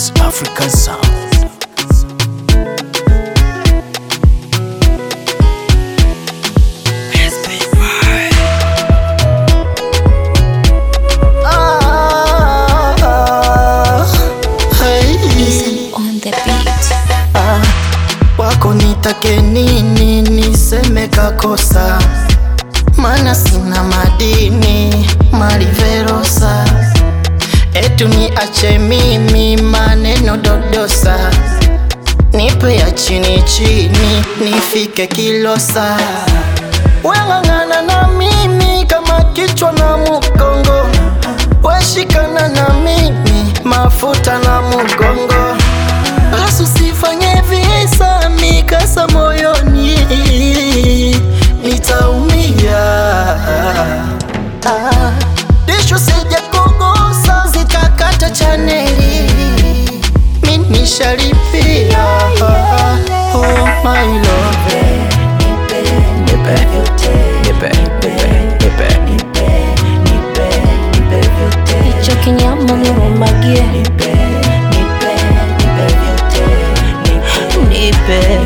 East African sound. Ah, hey. on the beat. Ah, wako nitake nini niseme kakosa mana sina madini maliverosa etu ni ache mimi maneno dodosa nipe ya chini chini nifike kilosa weng'ang'ana na mimi kama kichwa na mukongo weshikana na mimi mafuta na mugongo basi usifanye visa mikasa moyoni nitaumia ah, dishu sija kugusa zitakata chaneli mimi shalipia oh my love Nipe, nipe, nipe, nipe. Hicho kinyama nirumagie, nipe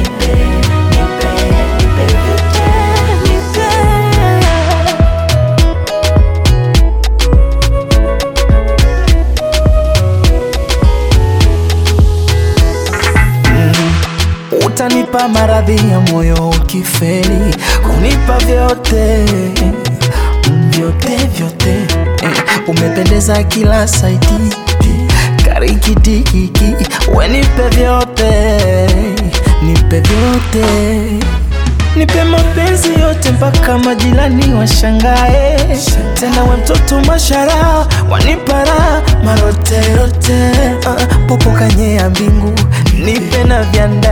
Utanipa maradhi ya moyo ukifeli, kunipa vyote mm, vyote vyote eh, umependeza kila saiti karikidikiki, we nipe vyote, nipe vyote, nipe mapenzi yote mpaka majirani washangae, tena we mtoto mashara wanipara maroterote, uh, popo kanye ya mbingu nipe na vyanda